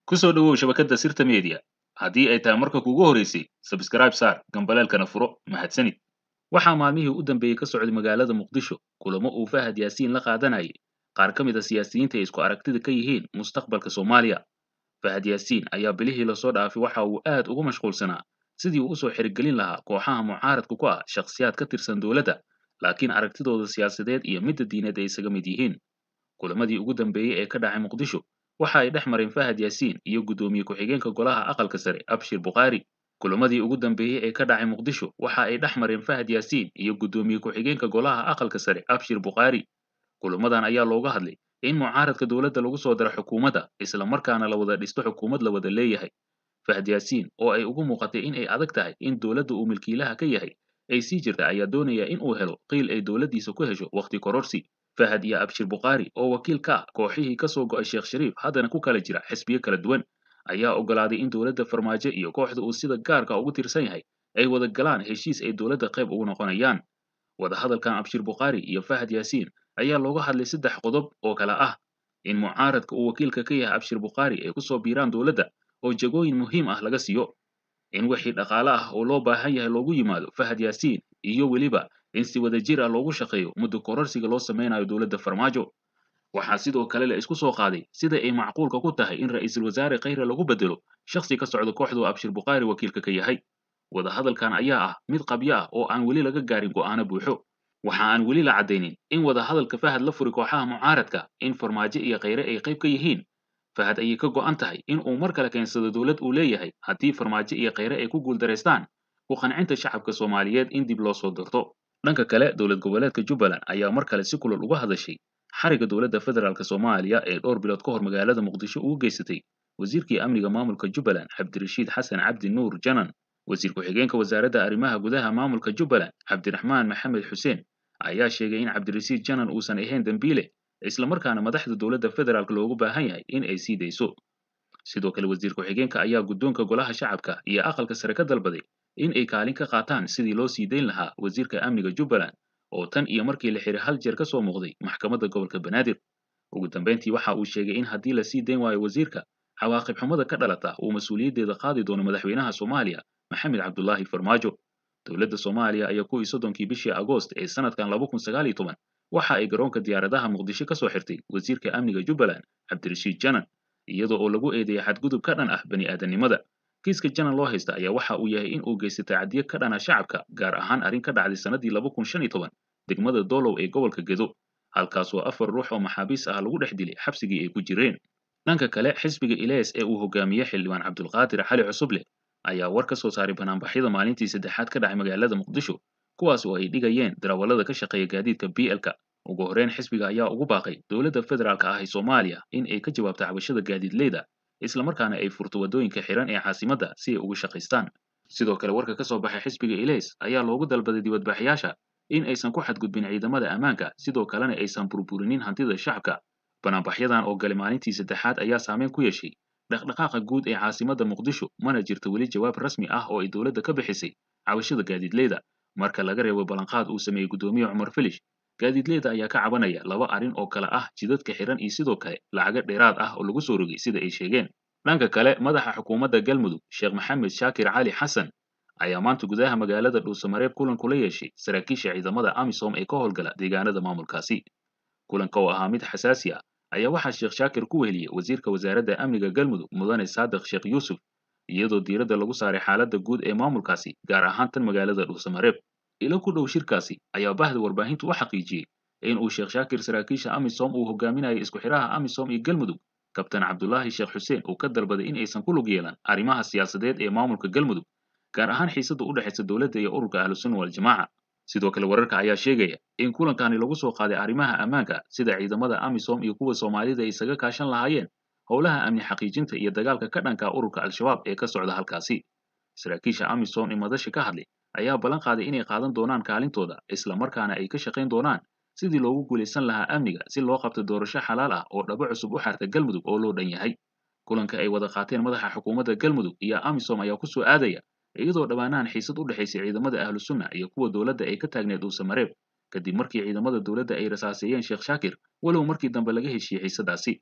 ku soo dhowow shabakadda sirta media haddii ay tahay marka kuugu horeysay sabskrayb saar gambaleelkana furo mahadsanid waxaa maalmihii u dambeeyey ka socday magaalada muqdisho kulamo uu fahad yaasiin la qaadanayay qaar ka mid a siyaasiyiinta ay isku aragtida ka yihiin mustaqbalka soomaaliya fahad yaasiin ayaa bilihii lasoo dhaafay waxa uu aad ugu mashquulsanaa sidii uu usoo xirigelin lahaa kooxaha mucaaradka ku ah shakhsiyaad ka tirsan dowladda laakiin aragtidooda siyaasadeed iyo midda diineed ay isaga mid yihiin kulamadii ugu dambeeyey ee ka dhacay muqdisho waxa ay dhex mareen fahad yaasiin iyo guddoomiye ku-xigeenka golaha aqalka sare abshir bukhaari kulamadii ugu dambeeyey ee ka dhacay muqdisho waxa ay dhex mareen fahad yaasiin iyo guddoomiye ku-xigeenka golaha aqalka sare abshir bukhaari kulamadan ayaa looga hadlay in mucaaradka dowladda lagu soo daro xukuumadda isla markaana la wada dhisto xukuumad la wada leeyahay fahad yaasiin oo ay ugu muuqatay in ay adag tahay in dowladda uu milkiilaha ka yahay ay sii jirta ayaa doonaya in uu helo qiil ay dowladdiisa ku hesho wakhti kororsi fahad iyo abshir bukhaari oo wakiil ka ah kooxihii ka soo go'ay sheekh shariif haddana ku kala jira xisbiyo kala duwan ayaa oggolaaday in dowladda farmaajo iyo kooxda uu sida gaarka ugu tirsan yahay ay wada galaan heshiis ay dowladda qayb ugu noqonayaan wadahadalkan abshir bukhaari iyo fahad yaasiin ayaa looga hadlay saddex qodob oo kale ah in mucaaradka uu wakiilka ka yahay abshir bukhaari ay ku soo biiraan dowladda oo jagooyin muhiim ah laga siiyo in wixii dhaqaale ah oo loo baahan yahay loogu yimaado fahad yaasiin iyo weliba in si wada jir ah loogu shaqeeyo muddo kororsiga loo samaynayo dowladda farmaajo waxaa sidoo kale la isku soo qaaday sida ay macquulka ku tahay in ra'iisul wasaare khayre lagu bedelo shakhsi ka socda kooxdu abshir bukhaari wakiilka ka yahay wadahadalkan ayaa ah mid qabyo ah oo aan weli laga gaarin go'aano buuxo waxa aan weli la caddaynin in wadahadalka fahad la furi kooxaha mucaaradka in farmaajo iyo khayre ay qayb ka yihiin fahad ayay ka go'an tahay in uu mar kale keensado dowlad uu leeyahay haddii farmaajo iyo khayre ay ku guuldaraystaan ku qancinta shacabka soomaaliyeed in dib loo soo darto dhanka kale dowlad goboleedka jubbaland ayaa mar kale si kulul uga hadashay xariga dowladda federaalk soomaaliya ee dhowr bilood ka hor magaalada muqdisho ugu geysatay wasiirkii amniga maamulka jubbaland cabdirashiid xasan cabdi nuur janan wasiir ku-xigeenka wasaaradda arrimaha gudaha maamulka jubbaland cabdiraxmaan maxamed xuseen ayaa sheegay in cabdirashiid janan uusan ahayn dembiile islamarkaana madaxda dowladda federaalk loogu baahan yahay in ay sii dayso sidoo kale wasiir ku-xigeenka ayaa guddoonka golaha shacabka iyo aqalka sare ka dalbaday in ay kaalin ka qaataan sidii loo sii dayn lahaa wasiirka amniga jubbaland oo tan iyo markii la xiray hal jeer ka soo muuqday maxkamadda gobolka banaadir ugu dambayntii waxa uu sheegay in haddii la sii dayn waayo wasiirka cawaaqib xumada ka dhalata uu mas-uuliyaddeeda qaadi doono madaxweynaha soomaaliya maxamed cabdulaahi farmaajo dowladda soomaaliya ayaa kuwii soddonkii bishii agoost ee sanadkan laba kun sagaal iyo toban waxa ay garoonka diyaaradaha muqdisho ka soo xirtay wasiirka amniga jubbaland cabdirashiid janan iyadoo oo lagu eedeeyay xadgudub ka dhan ah bani aadamnimada kiiska janan loo haysta ayaa waxa uu yahay in uu geystay tacadiye ka dhana shacabka gaar ahaan arrin ka dhacday sannadii laba kun shan iyo toban degmada doolow ee gobolka gedo halkaasoo afar ruux oo maxaabiis ah lagu dhex dilay xabsigii ay ku jireen dhanka kale xisbiga ilees ee uu hogaamiye xildhibaan cabdulqaadir xali cusuble ayaa war ka soo saaray banaanbaxyada maalintii saddexaad ka dhacay magaalada muqdisho kuwaas oo ay dhigayeen darawallada ka shaqeeya gaadiidka b l-ka ugu horreyn xisbiga ayaa ugu baaqay dowladda federaalk ah ee soomaaliya in ay ka jawaabto cabashada gaadiidleyda islamarkaana ay furto waddooyinka xiran ee caasimadda si ay uga shaqaystaan sidoo kale warka ka soo baxay xisbiga ileys ayaa loogu dalbaday dibadbaxyaasha in aysan ku xadgudbin ciidamada ammaanka sidoo kalena aysan burburinin hantida shacabka banaanbaxyadan oo galay maalintii saddexaad ayaa saameyn ku yeeshay dhaqdhaqaaqa guud ee caasimadda muqdisho mana jirto weli jawaab rasmi ah oo ay dowladda ka bixisay cabashada gaadiidleyda marka laga reebo ballanqaad uu sameeyey guddoomiye cumar filish gaadiidleyda ayaa ka cabanaya laba arrin oo kale ah jidadka xiran iyo sidoo kale lacago dheeraad ah oo lagu soo rogay sida ay sheegeen dhanka kale madaxa xukuumadda galmudug sheekh maxamed shaakir cali xasan ayaa maanta gudaha magaalada dhuusamareeb kulan kula yeeshay saraakiisha ciidamada amisom ee ka howlgala deegaanada maamulkaasi kulanka oo ahaa mid xasaasi ah ayaa waxaa sheekh shaakir ku weheliyey wasiirka wasaaradda amniga galmudug mudane saadiq sheekh yuusuf iyadoo diiradda lagu saaray xaaladda guud ee maamulkaasi gaar ahaan tan magaalada dhuusamareeb ilo ku dhow shirkaasi ayaa bahda warbaahintu u xaqiijiyey in uu sheekh shaakir saraakiisha amisom uu hogaaminayo isku xidhaha amisom iyo galmudug kabtan cabdulaahi sheekh xuseen uu ka dalbaday in aysan ku lug yeelan arrimaha siyaasadeed ee maamulka galmudug gaar ahaan xiisadda u dhexaysa dowladda iyo ururka ahlusunna waljamaaca sidoo kale wararka ayaa sheegaya in kulankani lagu soo qaaday arrimaha ammaanka sida ciidamada amisom iyo kuwa soomaalida ay isaga kaashan lahaayeen howlaha amni xaqiijinta iyo dagaalka ka dhanka ururka al-shabaab ee ka socda halkaasi saraakiisha amisom ee madasha ka hadlay ayaa ballan qaaday inay qaadan doonaan kaalintooda isla markaana ay ka shaqayn doonaan sidii loogu guulaysan lahaa amniga si loo qabto doorasho xalaal ah oo dhabo cusub u xarta galmudug oo loo dhan yahay kulanka ay wada qaateen madaxa xukuumadda galmudug iyo amisom ayaa ku soo aadaya iyadoo dhammaanahan xiisad u dhexaysay ciidamada ahlusunna iyo kuwa dowladda ay ka taagneed dhuusamareeb kadib markii ciidamada dowladda ay rasaaseeyeen sheekh shaakir walow markii dambe laga heshiiyey xiisadaasi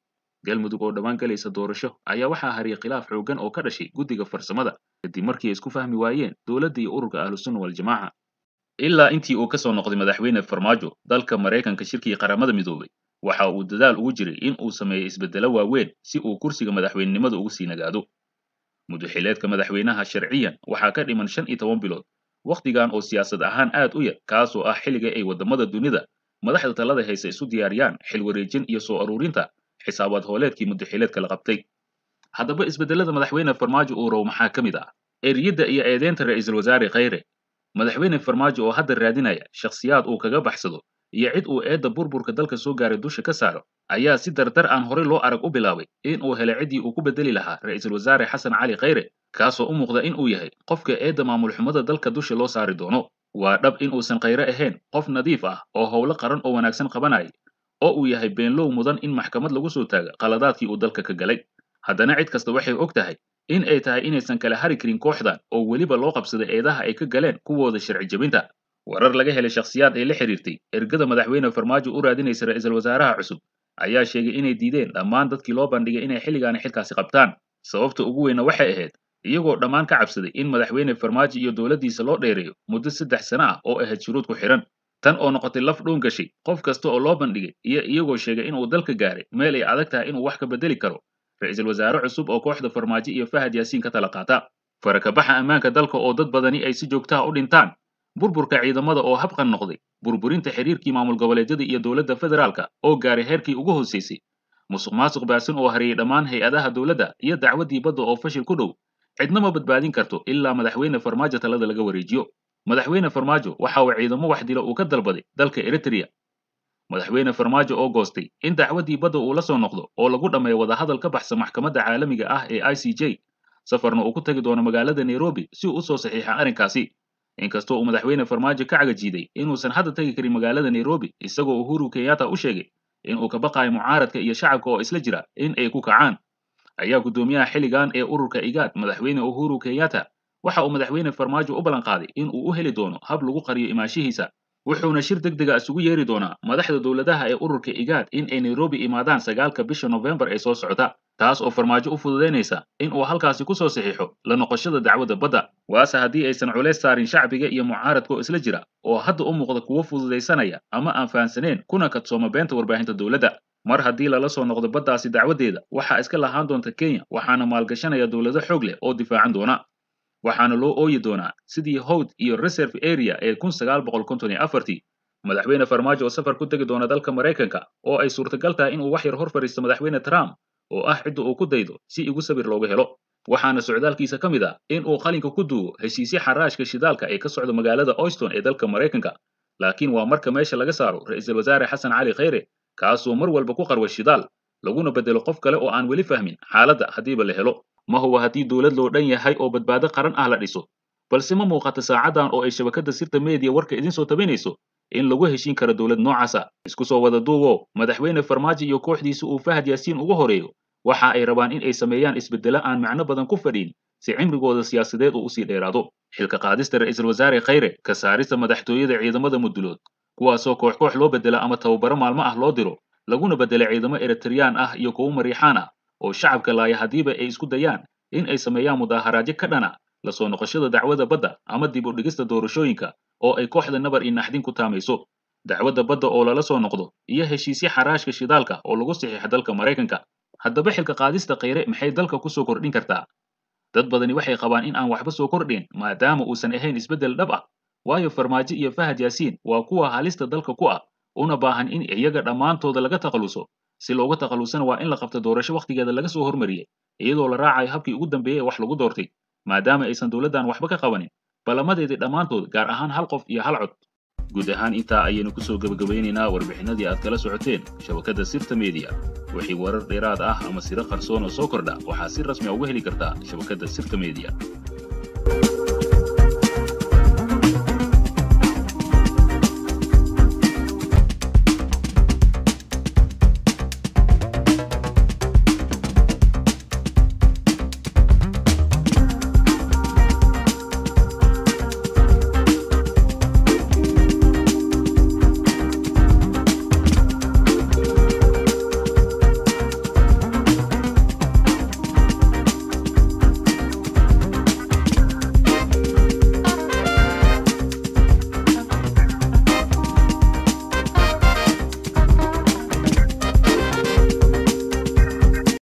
galmudug oo dhowaan galaysa doorasho ayaa waxaa hariyay khilaaf xooggan oo ka dhashay guddiga farsamada kadib markii ay isku fahmi waayeen dowladda iyo ururka ahlusunna waljamaaca ilaa intii uu ka soo noqday madaxweyne farmaajo dalka maraykanka shirkii qaramada midoobay waxa uu dadaal ugu jiray in uu sameeyo isbeddelo waaweyn si uu kursiga madaxweynenimada ugu sii nagaado mudaxileedka madaxweynaha sharciyan waxaa ka dhiman shan iyo toban bilood wakhtigan oo siyaasad ahaan aad u yar kaasoo ah xilliga ay waddamada dunida madaxda talada haysa isu diyaariyaan xil wareejin iyo soo aruurinta xisaabaad hooleedkii mudaxileedka la qabtay haddaba isbeddelada madaxweyne farmaajo uu row maxaa ka mid ah eriyadda iyo eedeynta ra'iisul wasaare khayre madaxweyne farmaajo oo hadda raadinaya shakhsiyaad uu kaga baxsado iyo cid uu eedda burburka dalka soo gaaray dusha ka saaro ayaa si dardar aan horey loo arag u bilaabay in uu helay ciddii uu ku beddeli lahaa ra'iisul wasaare xasan cali khayre kaasoo u muuqda in uu yahay qofka eedda maamul xumada dalka dusha loo saari doono waa dhab in uusan khayre ahayn qof nadiif ah oo howlo qaran oo wanaagsan qabanaya oo uu yahay beenlow mudan in maxkamad lagu soo taaga qaladaadkii uu dalka ka galay haddana cid kasta waxay og tahay in ay tahay inaysan kala hari karin kooxdan oo weliba loo qabsaday eedaha ay ka galeen kuwooda sharci jebinta warar laga helay shakhsiyaad ay la xiriirtay ergada madaxweyne farmaajo u raadinaysa ra'iisul wasaaraha cusub ayaa sheegay inay diideen dhammaan dadkii loo bandhigay inay xilligaani xilkaasi qabtaan sababta ugu weyna waxay ahayd iyagoo dhammaan ka cabsaday in madaxweyne farmaajo iyo dowladdiisa loo dheereeyo muddo saddex sano ah oo ahayd shuruud ku xidhan tan oo noqotay laf dhuun gashay qof kasta oo loo bandhigay iyo iyagoo sheegay inuu dalka gaaray meel ay adag tahay inuu wax ka beddeli karo ra'iisul wasaare cusub oo kooxda farmaajo iyo fahad yaasiin ka tala qaata farakabaxa ammaanka dalka oo dad badani ay si joogtaha u dhintaan burburka ciidamada oo habqan noqday burburinta xiriirkii maamul goboleedyada iyo dowladda federaalka oo gaaray heerkii ugu hooseysay musuq maasuq baasin oo hariyey dhammaan hay-adaha dowladda iyo dacwaddii badda oo fashil ku dhow cidna ma badbaadin karto ilaa madaxweyne farmaajo talada laga wareejiyo madaxweyne farmaajo waxa uu ciidamo wax dilo uu ka dalbaday dalka eritrea madaxweyne farmaajo oo goostay in dacwaddii badda uu la soo noqdo oo lagu dhammeeyo wadahadal ka baxsan maxkamadda caalamiga ah ee i c j safarna uu ku tagi doono magaalada nairobi si uu u soo saxiixa arrinkaasi inkastoo uu madaxweyne farmaajo ka cagajiiday inuusan hadda tegi karin magaalada nairobi isagoo uhuru kenyatta u sheegay in uu ka baqayo mucaaradka iyo shacabka oo isla jira in ay ku kacaan ayaa guddoomiyaha xilligan ee ururka igaad madaxweyne uhuru kenyatta waxa uu madaxweyne farmaajo u ballan qaaday in uu u heli doono hab lagu qariyo imaanshihiisa wuxuuna shir deg dega isugu yeeri doonaa madaxda dowladaha ee ururka igaad in ay nairobi imaadaan sagaalka bisha nofembar ee soo socota taas oo farmaajo u fududaynaysa in uu halkaasi ku soo saxiixo la noqoshada dacwadda badda waase haddii aysan culays saarin shacbiga iyo mucaaradka oo isla jira oo hadda u muuqda kuwo fududaysanaya ama aan fahansaneen kuna kadsooma beenta warbaahinta dowladda mar haddii lala soo noqdo baddaasi dacwaddeeda waxaa iska lahaan doonta kenya waxaana maalgashanaya dowlado xoog leh oo difaacan doona waxaana loo ooyi doonaa sidii howd iyo reserve area ee kun sagaal boqol konton iyo afartii madaxweyne farmaajo oo safar ku tegi doona dalka maraykanka oo ay suurtagal tahay inuu wax yar hor fadhiisto madaxweyne trump oo ah cidda uu ku daydo si igu sabir looga helo waxaana socdaalkiisa ka mid ah in uu qalinka ku duugo heshiisyo xaraashka shidaalka ee ka socda magaalada oyston ee dalka maraykanka laakiin waa marka meesha laga saaro ra'iisul wasaare xasan cali khayre kaasoo mar walba ku qarwa shidaal laguna beddelo qof kale oo aan weli fahmin xaaladda haddiiba la helo ma huwa haddii dowlad loo dhan yahay oo badbaado qaran ah la dhiso balse ma muuqata saacadan oo ay shabakadda sirta meediya warka idin soo tabinayso in lagu heshiin karo dowlad noocaasa isku soo wada duubo madaxweyne farmaajo iyo kooxdiisa uu fahad yaasiin ugu horeeyo waxa ay rabaan in ay sameeyaan isbeddelo aan macno badan ku fadhiin si cimrigooda siyaasadeed uu usii dheeraado xilka qaadista ra'iisul wasaare khayre ka saarista madaxtooyada ciidamada mudulood kuwaasoo koox koox loo beddela ama tababaro maalmo ah loo diro laguna beddela ciidamo eritreyaan ah iyo kuwo mariixaan ah oo shacabka laaya haddiiba ay isku dayaan in ay sameeyaan mudaaharaadyo ka dhana la soo noqoshada dacwadda badda ama dib u dhigista doorashooyinka oo ay kooxda nabar iyo naxdin ku taamayso dacwadda badda oo lala soo noqdo iyo heshiisyo xaraashka shidaalka oo lagu saxiixa dalka maraykanka haddaba xilka qaadista khayre maxay dalka ku soo kordhin kartaa dad badani waxay qabaan in aan waxba soo kordhin maadaama uusan ahayn isbeddel dhab ah waayo farmaajo iyo fahad yaasiin waa kuwa halista dalka ku ah una baahan in iyaga dhammaantooda laga takhaluso si looga takhalusana waa in la qabto doorasho wakhtigeeda laga soo hormariyey iyadoo la raacayo habkii ugu dambeeyey ee wax lagu doortay maadaama aysan dowladdan waxba ka qabanin ballamadeedii dhammaantood gaar ahaan hal qof iyo hal cod guud ahaan intaa ayaynu ku soo gebagabaynaynaa warbixinadii aad kala socoteen shabakadda sirta media wixii warar dheeraad ah ama siro qarsoon oo soo kordha waxaa si rasmi a uga heli kartaa shabakadda sirta media